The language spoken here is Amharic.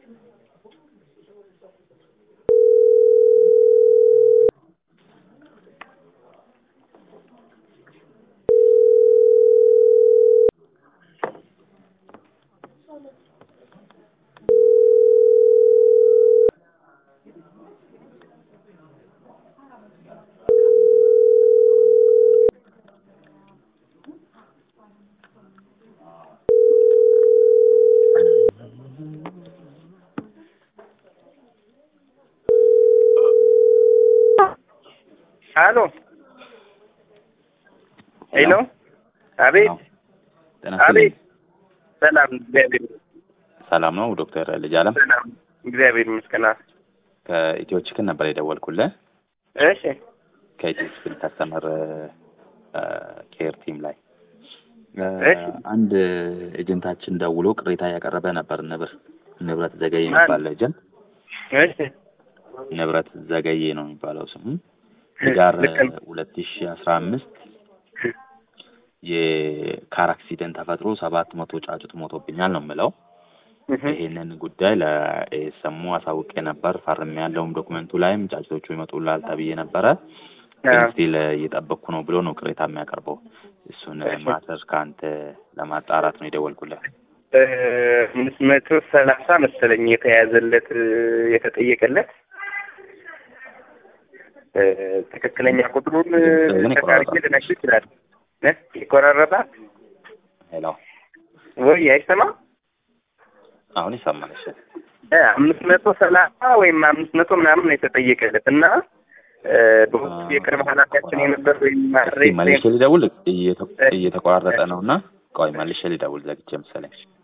ሄሎ ሄሎ፣ አቤት ጤና አቤት። ይስጥልኝ። ሰላም፣ እግዚአብሔር ሰላም ነው ዶክተር ልጅ አለም ሰላም፣ እግዚአብሔር ይመስገን። ከኢትዮ ችክን ነበር የደወልኩልህ እሺ፣ ከኢትዮ ችክን ከስተመር ኬር ቲም ላይ እ፣ እሺ። አንድ ኤጀንታችን ደውሎ ቅሬታ ያቀረበ ነበር። ንብር ንብረት ዘገየ የሚባል ኤጀንት እሺ፣ ንብረት ዘገየ ነው የሚባለው ስሙ ህዳር ልክ ነው። ሁለት ሺ አስራ አምስት የካር አክሲደንት ተፈጥሮ ሰባት መቶ ጫጩት ሞቶብኛል ነው የምለው። እህ፣ ይሄንን ጉዳይ ለኤሰሙ አሳውቄ ነበር። ፈርሜ ያለውም ዶክመንቱ ላይም ጫጩቶቹ ይመጡላል ተብዬ ነበረ። ግን አዎ። ስቲል እየጠበቅኩ ነው ብሎ ነው ቅሬታ የሚያቀርበው። እሱን እሺ። ማተር ከአንተ ለማጣራት ነው የደወልኩልህ። እ፣ አምስት መቶ ሰላሳ መሰለኝ የተያዘለት እ፣ የተጠየቀለት እ፣ ትክክለኛ ቁጥሩን እ፣ ግን ቼክ አድርጌ ይቆራረጣል። ልነግርህ ይችላል። እ፣ ይቆራረጣል ሄሎ፣ ወይ አይሰማም? አሁን ይሰማል? እሺ፣ እ፣ አምስት መቶ ሰላሳ ወይም አምስት መቶ ምናምን ነው የተጠየቀለት እና እ፣ በወቅቱ የቅርብ ኃላፊያችን የነበር ወይም እስኪ ማሬ መልሼ ልደውል። እየተ- እየተቆራረጠ ነው እና ቆይ መልሼ ልደውል ዘግቼ መሰለኝ።